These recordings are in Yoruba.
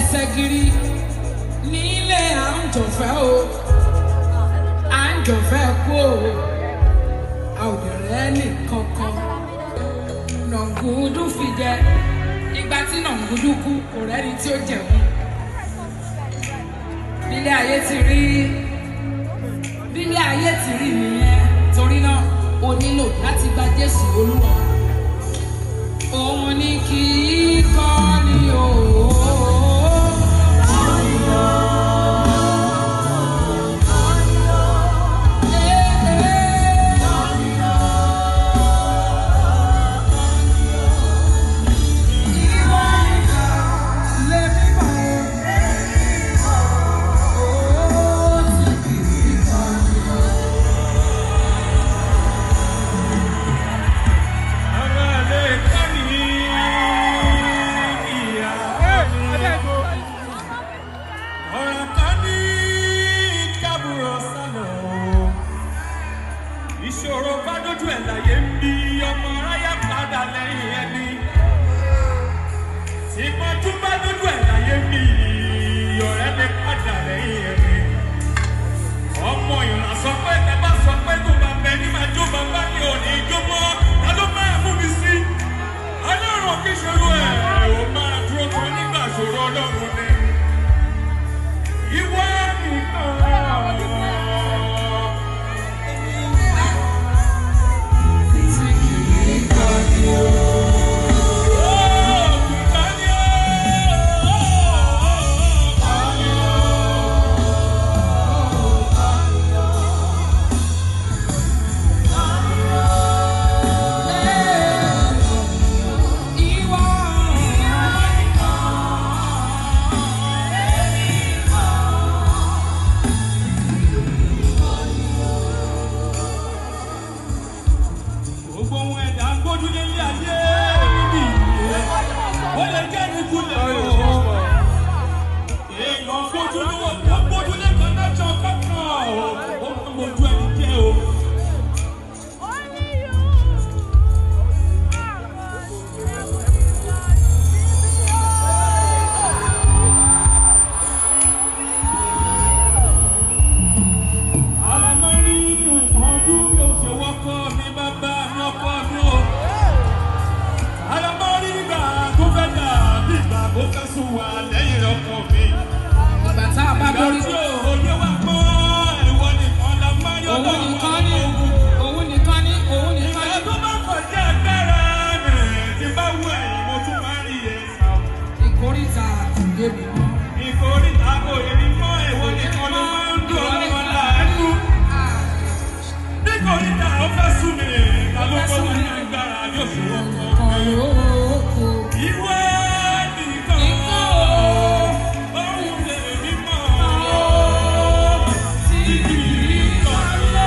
ẹsẹ̀ gírí nílé à ń jọ̀fẹ́ o à ń jọ̀fẹ́ kú o a ò lè rẹ́ nìkankan nàngúdú fi jẹ ìgbà tí nàngúdú kú kò rẹ́ni tí ó jẹun bílé ayé ti rí bílé ayé ti rí nìyẹn torí náà o nílò láti gba Jésù Olúwa òun ni kì í kọ́ ni o. ìṣòro bá dójú ẹ̀ láyé ń bí ọmọ aráyá padà lẹ́yìn ẹni ìpọ́njú bá dójú ẹ̀ láyé ń bí ọ̀rẹ́ mi padà lẹ́yìn ẹni ọmọ ìrìnà sọ pé ẹ bá sọ pé tó bá bẹ ní máa jó bàbá mi ò ní jó mọ́ ta ló máa mú mi sí ọlọ́run kì í ṣòro ẹ̀ ò máa dúró kan nígbà ṣòro ọlọ́run ni ìwọ nìkan. gbogbo ohun ẹ̀dá ń gbójú nílé ayé níbi ìyè ó lè jẹ́ ìkulẹ̀ o. èèyàn gbójú ní wọ́n tó gbójú ní connection kankan o ó máa ń gbójú ẹni jẹ́ o. àlámọ́ rí ìpọ́njú mi ò ṣe wọ́kọ́ mi bàbá mi ọkọ mi o. àlámọ́ rí ìgbà tó fẹ́ dà bí ìgbà tó fẹ́ sùn wà lẹ́yìn ọkọ mi. ìgbà tá a bá ìgbà borí tí òye wa mọ́ ìwọ nìkan la máa yọ òun lọ́wọ́ nìkan ní ogun. òun nìkan ní òun nìkan ìgbà ní. tó bá kọjá agbára rẹ̀ tí bá wù ẹ̀yìn mo tún máa rí ẹ̀ sá. ìkórìtà àtúndébì mọ́. ìkórìtà kò yẹ ní mọ́ ìwọ nìkan ló máa ń dùn ọlọ́wọ́ láàánú. nítorí tá a fẹ́ sùn mí ta ló kọ́ wọn ní agbára yóò fi wọ́n kọ́ mi. ìwọ nìkan òun lè mí mọ́ tí kì í kọ́ lọ.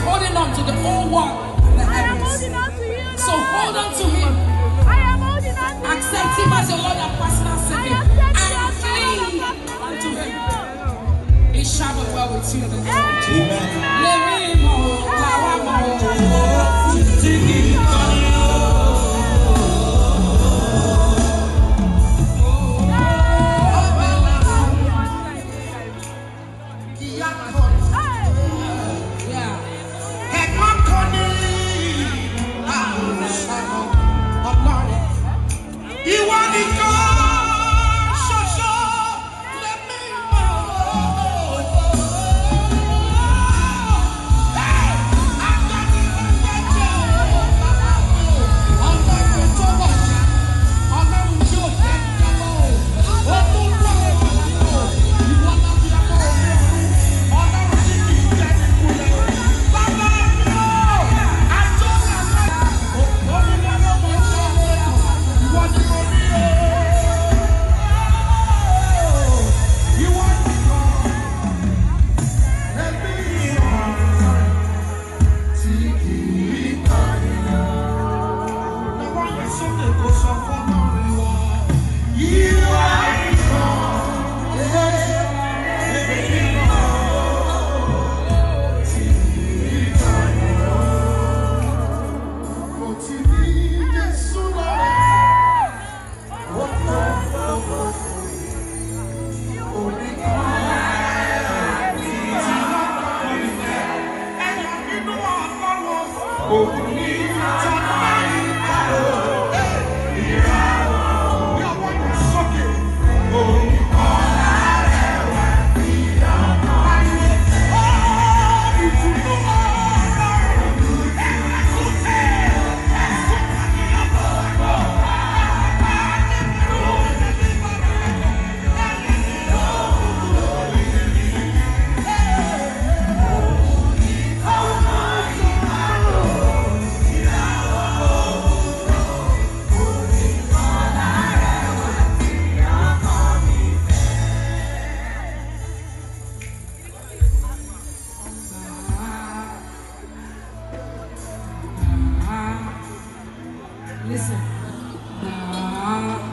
holding on to the whole world and the I am heavens. holding on to you, So Lord. hold on to Him. I am holding on to Accept you. Him as your Lord and personal I Savior. accept And you as my Lord cling and personal unto Him. Savior. It shall be well with you in the name of Jesus. Amen. Let me know, power more. Yeah. Ìwọ nìkan ṣoṣo lèmi mọ̀. Listen. Ah.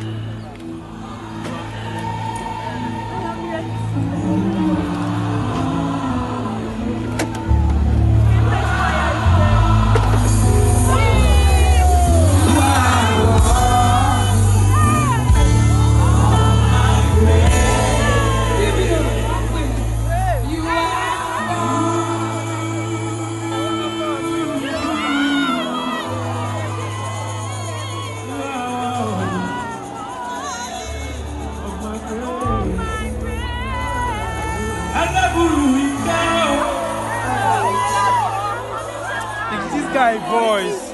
You are This guy voice.